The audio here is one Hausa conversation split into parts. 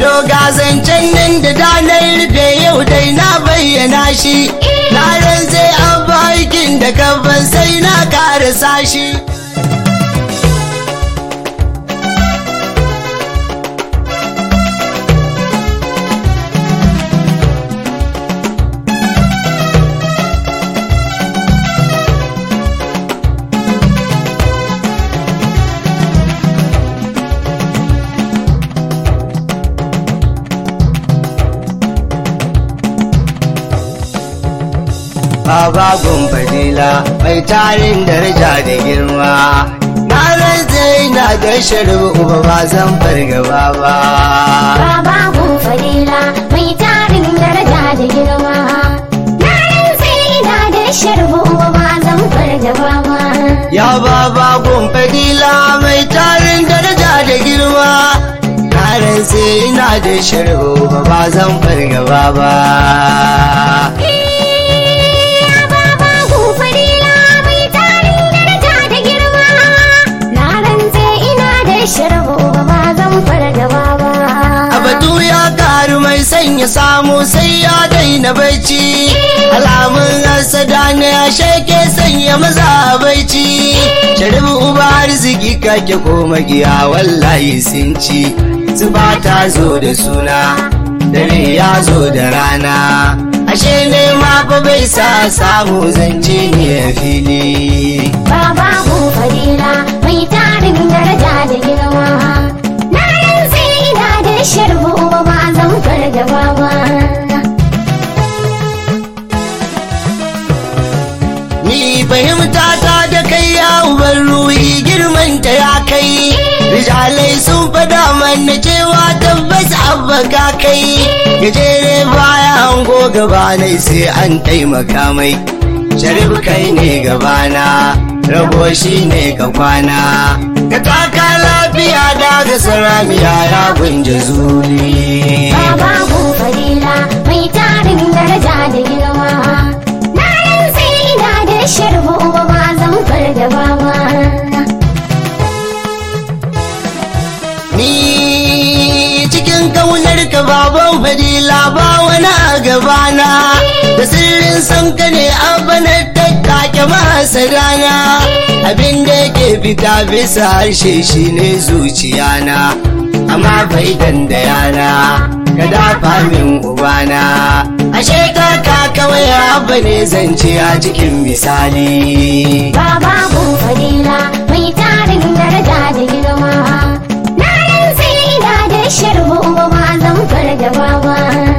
To ga zancen nan da danar rufe yau dai na bayyana shi. Na zai an aikin da kafan sai na karasa shi. Baba fadila mai tarin daraja da girma. Na rantse ina da sharbu uba ba zan fargaba ba. Baba gun fadila mai tarin daraja da girma. Na rantse ina da sharbu ba zan fargaba ba. Ya baba fadila mai tarin daraja da girma. Na rantse ina da sharbu uba ba zan fargaba ba. Eh, Baba gun fadila mai tarin daraja da girma. Na rantse ina da sharbu ba zan fargaba ba. A batu ya karu mai sanya samu sai ya daina bacci. Alamun hasada ne ya sheke sanya maza bacci. Sharibu uba arziki kake ko magiya wallahi sun ci. Zuba ta zo da suna, dare ya zo da rana. Ashe ne ma fa bai sa samu zance ne a fili. Baba gun fadila mai tarin daraja da girma. Na rantse ina da sharbu ba zan fargaba ba. Ni fahimta ta da kai ya uban ruhi girman ta ya kai. Rijalai sun fada mana cewa tabbas abba ka kai. Gajere baya hango gaba nai sai an taimaka mai. Sharif kai ne gabana, rabo shi ne ka kwana. Ka taka lafiya daga saramiya ya gunja zuri. Baba gun fadila mai tarin daraja da girma. Na rantse ina da sharbu ba zan fargaba ba. Ni cikin kaunar ka baban fadila ba wani a gabana da sirrin san ka ne abana tattake masa rana abin da yake fita bisa harshe shi ne zuciyana amma faidan da yana ka dafa min ubana ashe kaka kawai abba ne zance a cikin misali Baba gun fadila mai tarin daraja da girma. Na rantse ina da sharbu ba zan fargaba ba.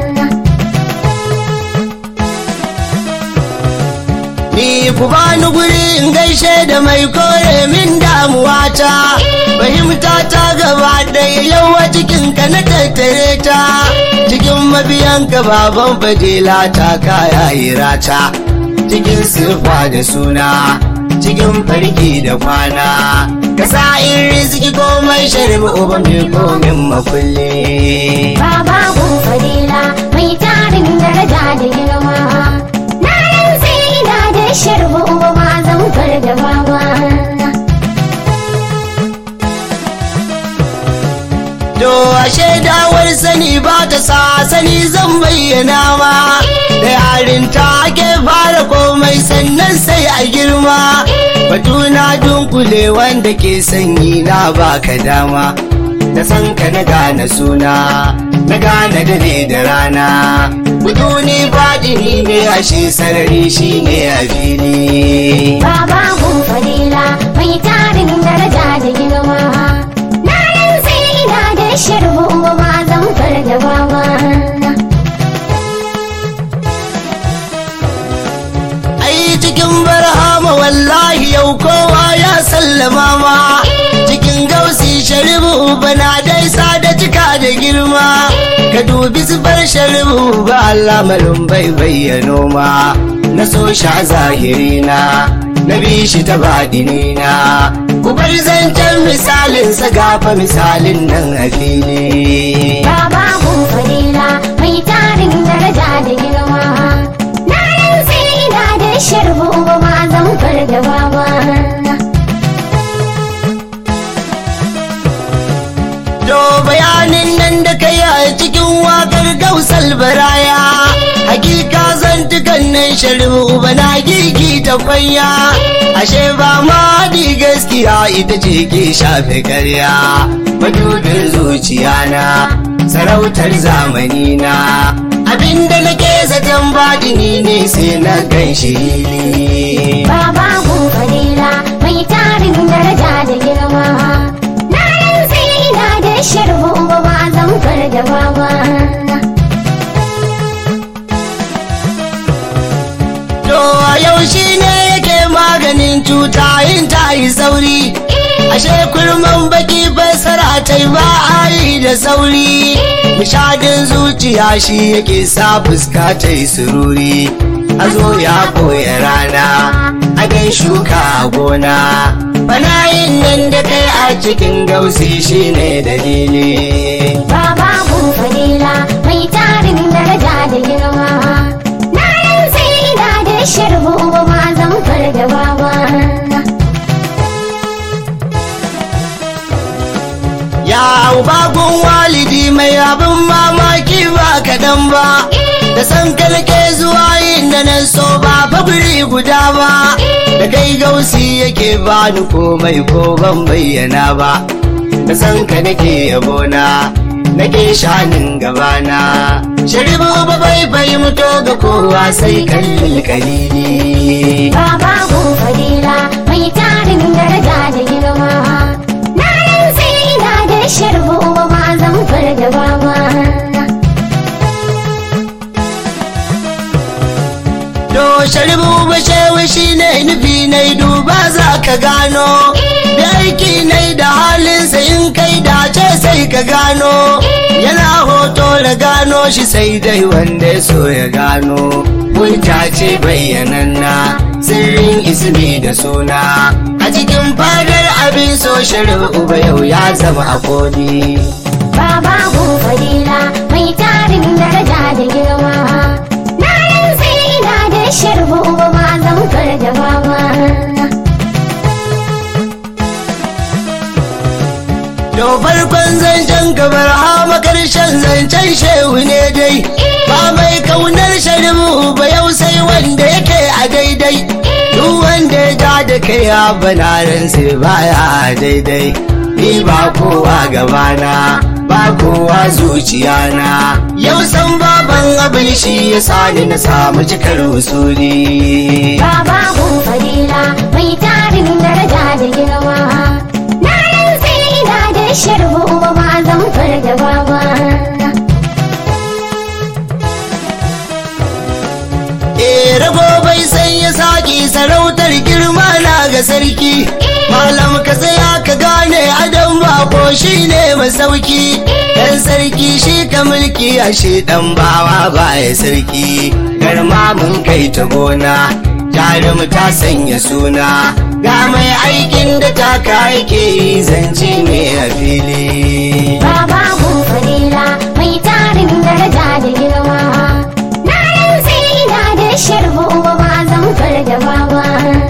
Ni ku bani guri in gaishe da mai kore min damuwata Fahimta ta gaba ɗaya yawa cikin ka na tattare ta Cikin mabiyan ka baban fadila ta kaya hirata Cikin siffa da suna cikin farki da kwana Ka sa in rizki komai sharbi uba mai komin makulli Baba gun fadila mai tarin daraja da girma. Na rantse ina da sharbu ba zan fargaba ba. To ashe dawar sani ba ta sa sani zan bayyana ma Da yarinta ake fara komai sannan sai a girma Batuna dunkule wanda ke sanyi na baka dama Da san ka na gane suna na gane dare da rana Butuni baɗini ne ashe sarari shi ne a fili Baba gun fadila mai tarin daraja da girma. Na rantse ina da sharbu ba zan fargaba ba. ai cikin barhama wallahi yau kowa ya sallama ma cikin gausi sharibu bana dai da cika da girma ka dubi zubar sharibu ba Allah malum bai bayyano ma na so sha zahirina na bi shi ta baɗinina ku bar zancen misalin sa gafa misalin nan a fili Baba gun fadila mai tarin daraja da girma. Na rantse ina da sharbu ba zan fargaba ba. Do bayanin nan da kai a cikin sharibu uba na gigi ta kwanya ashe ba ma di gaskiya ita ce ke shafe karya madubin zuciya na sarautar zamani na abinda nake zaton baɗini ne sai na gan shi Baba Fadila mai tarin daraja da girma. Na rantse ina da sharbu ba zan farga baba. to a yau shi ne yake maganin cuta yin ta yi sauri ashe kurman baki fassara ta yi ba a yi da sauri nishadin zuciya shi yake sa fuska ta yi sururi hazo ya koya rana adan shuka a gona banayin nan da kai a cikin gausi shi ne dalili Baba Fadila mai tarin daraja da girma. Na rantse ina da sharbu ba zan farga baba. Ya bagun walidi mai abin mamaki ba kaɗan ba, da san kalke zuwa yin da nan so ba faguri guda ba, da kai gausi yake bani komai ko ban bayyana ba, da san ka nake yabona, nake shanin gabana. Sharibu ba bai fahimto ga kowa sai kallil kalili. Baba Fadila mai tarin daraja da girma. Na rantse ina da sharbu ba zan farga baba. To sharibu bashewa shi ne nufi na duba za ka gano da aiki na da halinsa in kai dace sai ka gano yana hoto da gano shi sai dai wanda ya so ya gano hujja ce bayyananna sirrin ismi da suna a cikin fadar abin so shari'u ba yau ya zama a kodi Baba Fadila mai tarin daraja da girma. Na rantse ina da sharbu ba zan farga baba. To farkon zancen gabar hama karshen zancen shehu ne dai ba mai kaunar shari'u ba yau sai wanda yake a daidai duk wanda ya ja da kai ya banaran sai baya daidai ni ba kowa gabana ba kowa zuciyana yau san baban abin shi ya sani na samu cikar usuli Baba Fadila mai tarin daraja da girma. Na rantse ina da sharbu ba zan farga baba. Eh rago bai san ya saki sarautar girma na ga sarki malam ka tsaya ka gane adam bako shi ne masauki dan sarki shi ka mulki ashe dan bawa baya sarki garma mun kai ta gona jarum ta sanya suna ga mai aikin da ta yake yi zance ne a fili Baba Fadila mai tarin daraja da girma. Na rantse ina da sharbu ba zan farga baba.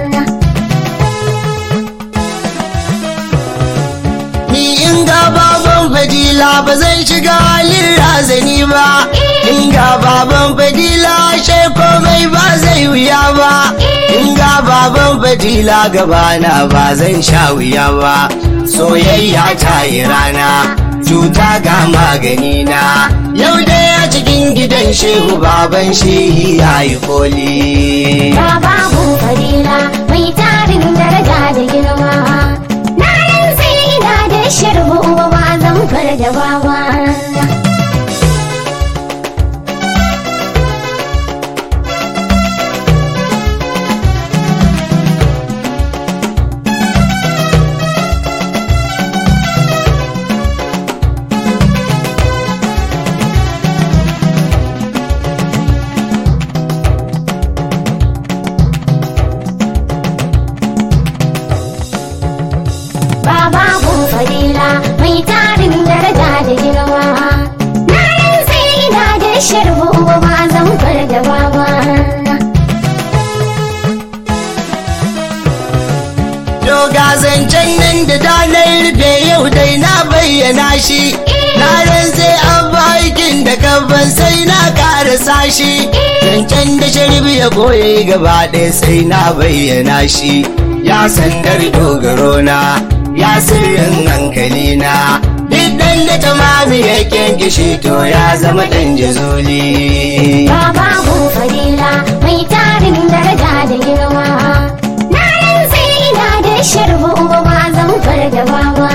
Ni in ga baban fadila ba zan shiga halin razani ba. In ga baban fadila shai komai ba zai wuya ba. In ga baban fadila gabana ba zan sha wuya ba. Soyayya ta yi rana, cuta ga magani na. Yau dai a cikin gidan shehu baban shehi ya yi koli. Baba Fadila mai tarin daraja da girma. Na rantse ina da sharbu ba zan farga baba. Baba Fadila mai tarin daraja da girma. Na rantse ina da sharbu ba zan farga baba. Doga zancen nan da danar rufe yau dai na bayyana shi. Na rantse an ba aikin da gaban sai na karasa shi zancen da sharbi ya koye gaba ɗaya sai na bayyana shi ya sandar dogaro na ya sirrin hankali na duk dan da tamami ya kyankishi to ya zama ɗan jazuli Baba gun fadila mai tarin daraja da girma. Na rantse ina da sharbu ba zan fargaba ba.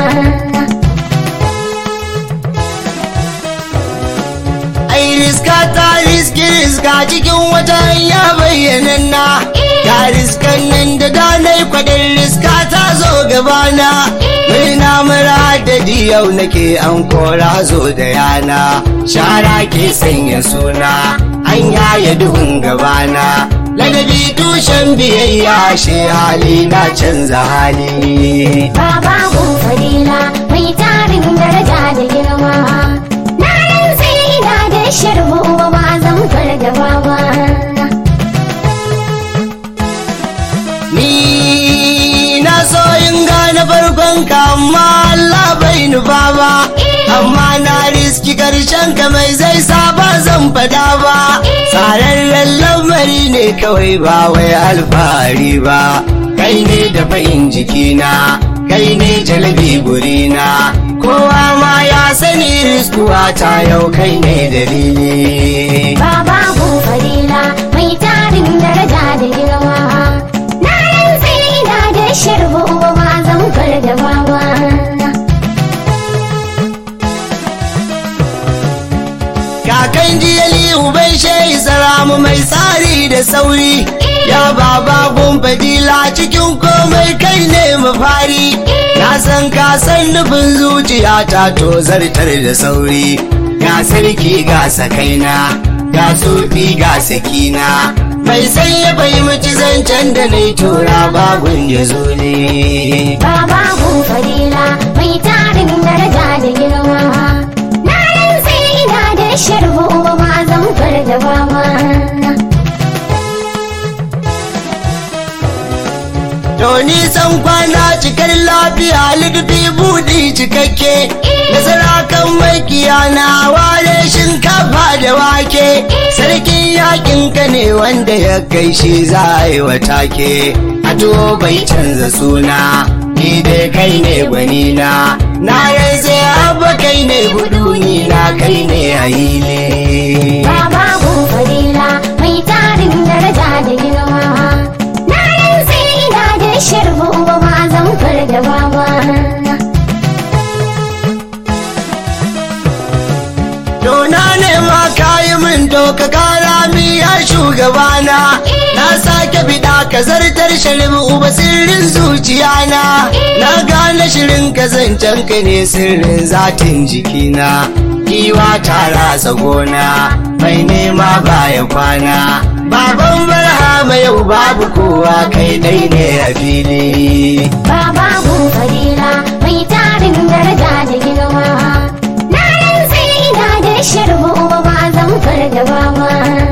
ai riska ta riski riska cikin wata hanya bayyananna ta riskan nan da danai kwadin riska ta zo gabana murna mara adadi yau nake an kora zo da yana shara ke sanya suna an yaya duhun gabana ladabi tushen biyayya shi hali na canza hali Baba gun fadila mai tarin daraja da girma. Na rantse ina da sharbu ba zan fargaba ba. Ni na so in gane farkon ka amma Allah bai nufa ba amma na riski karshen ka mai zai sa ba zan fada ba tsararren lamari ne kawai ba wai alfahari ba kai ne da fa'in jikina kai ne jalabi burina kowa ma ya sani riskuwa ta yau kai ne dalili Baba gun fadila mai tarin daraja da girma. Na rantse ina da sharbu ba zan fargaba ba. kakan jiyali uban shehi salamu mai tsari da sauri ya baba gun fadila cikin komai kai ne mafari na san ka san nufin zuciya ta to zartar da sauri ga sarki ga sakaina ga sufi ga sakina mai sai ya fahimci zancen da na tura bagun ya zo ne Baba gun fadila mai tarin daraja da girma. Na rantse ina da sharbu ba zan fargaba ba. To nisan kwana cikar lafiya lidufi buɗi cikakke Nasara kan makiya na ware shinkafa da wake Sarkin yakin ka ne wanda ya kai shi za a yi wa take Ato bai canza suna ni dai kai ne gwanina Na rantse abba kai ne buduni na kai ne a hili Baba gun fadila mai tarin daraja da girma. Na rantse ina da sharbu ba zan fargaba ba. Dona ne ma kayi min to ka kara mi ya shugabana Na sake bida ka zartar shirin uba sirrin zuciyana Na gane shirin ka zancen ka ne sirrin zatin jikina Giwa ta ratsa gona mai nema baya kwana Baban barhama yau babu kowa kai dai ne a fili Baba gun fadila mai tarin daraja da girma. Na rantse ina da sharbu ba zan fargaba ba.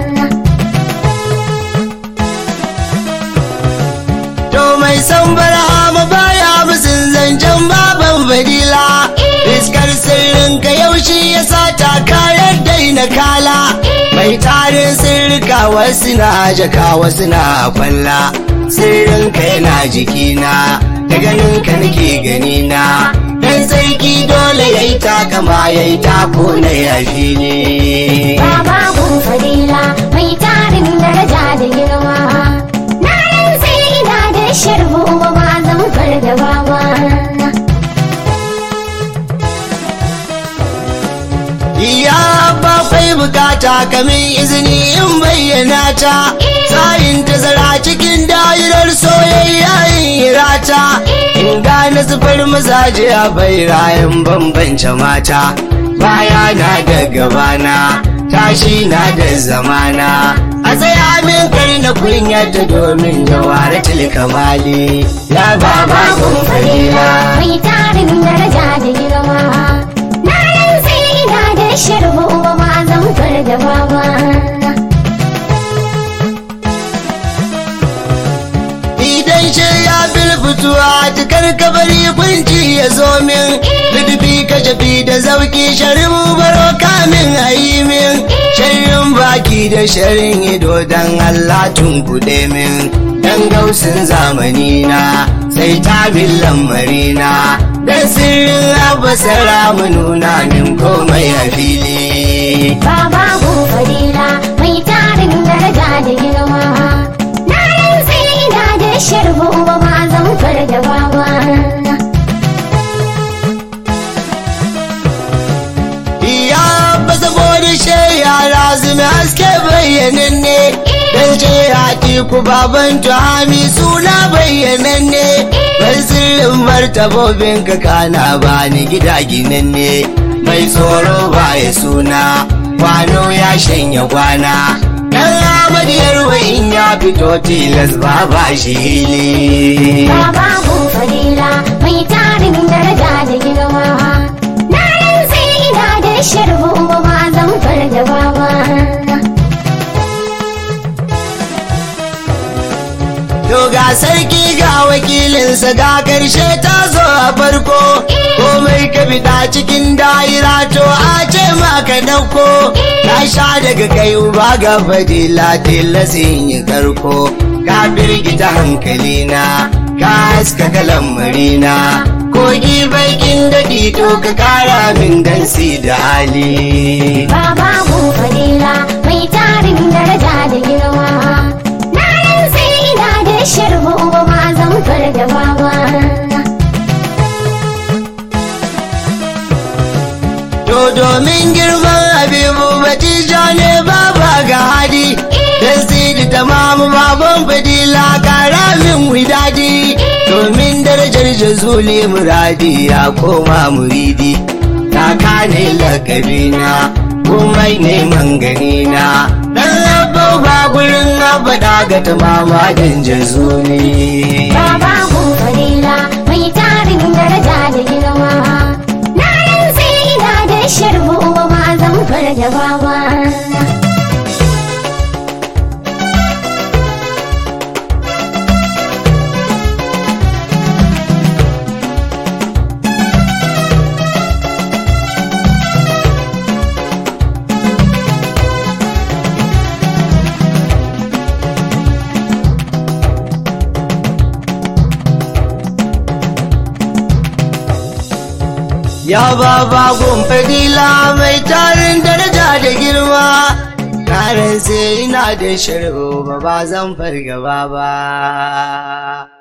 To mai san barhama baya musun zancen baban fadila Iskar sirrin ka yaushe ya sa ta karar daina kala Mai tarin sirrika wasu na jaka wasu na kwalla Sirrin ka yana jikina da ganin ka nake ganina Dan sarki dole ya yi takama ya yi tako na yafi ne Baba gun fadila mai tarin daraja da girma. Na rantse ina da sharbu ba zan fargaba ba. Ya bakwai bukata kamin izini in bayyana ta Tsayin tazara cikin da'irar soyayya in hirata In gane zufar mazaje a bairayen bambance mata Baya na da gabana tashi na da zamana A tsaya min kar na kunya ta domin jawara kamali Ya baba kun falila Mai tarin daraja da girma. Na rantse ina da sharbu ba zan fargaba ba. Idan shi ya bilfituwa cikar kabari kunci ya zo min Lidufi ka jafi da zauki sharin baro kamin a yi min Sharrin baki da sharin ido dan Allah tun kuɗe min dan gausin zamani na sai tabin lamari na dan sirrin abasara mu nuna min komai a fili Baba fadila mai tarin daraja da girma. Na rantse ina da sharbu ba ma zan farga baba. Ya ba saboda shi yara zumi haske bayyananne Dan ce haƙi ku baban tuhami suna bayyananne Ban sirrin martabobin ka kana ba ni gida ginanne Mai tsoro ba ya suna kwano ya shanya kwana Dan amadiyar in ya fito tilas ba ba shi hili Baba fadila mai tarin daraja da girma. Na rantse ina da sharbu ba ma zan farga baba. To ga sarki ga wakilinsa ga karshe ta zo a farko komai ka fita cikin da'ira to a ce maka dauko na sha daga kai uba ga fadila tilasin yi karko ka firgita hankalina ka haskaka lammarina kogi bakin daɗi to ka kara min dansi da hali Baba fadila mai tarin daraja da girma. Na rantse ina da sharbu ba ma zan farga baba. To domin girman Habibu Batija ne baba ga hadi Dan sidi tamamu baban fadila kara min widadi Domin darajar jazuli muradi ya koma muridi Ta kane lakabina komai neman ganina Dan abba ba gurin abada ga tamama dan jazuli Baba fadila mai tarin daraja da girma. Na rantse ina da sharbu ba ma zan farga baba. Ya baba gun fadila mai tarin daraja da girma Karen sai ina da sharbo ba ba zan fargaba ba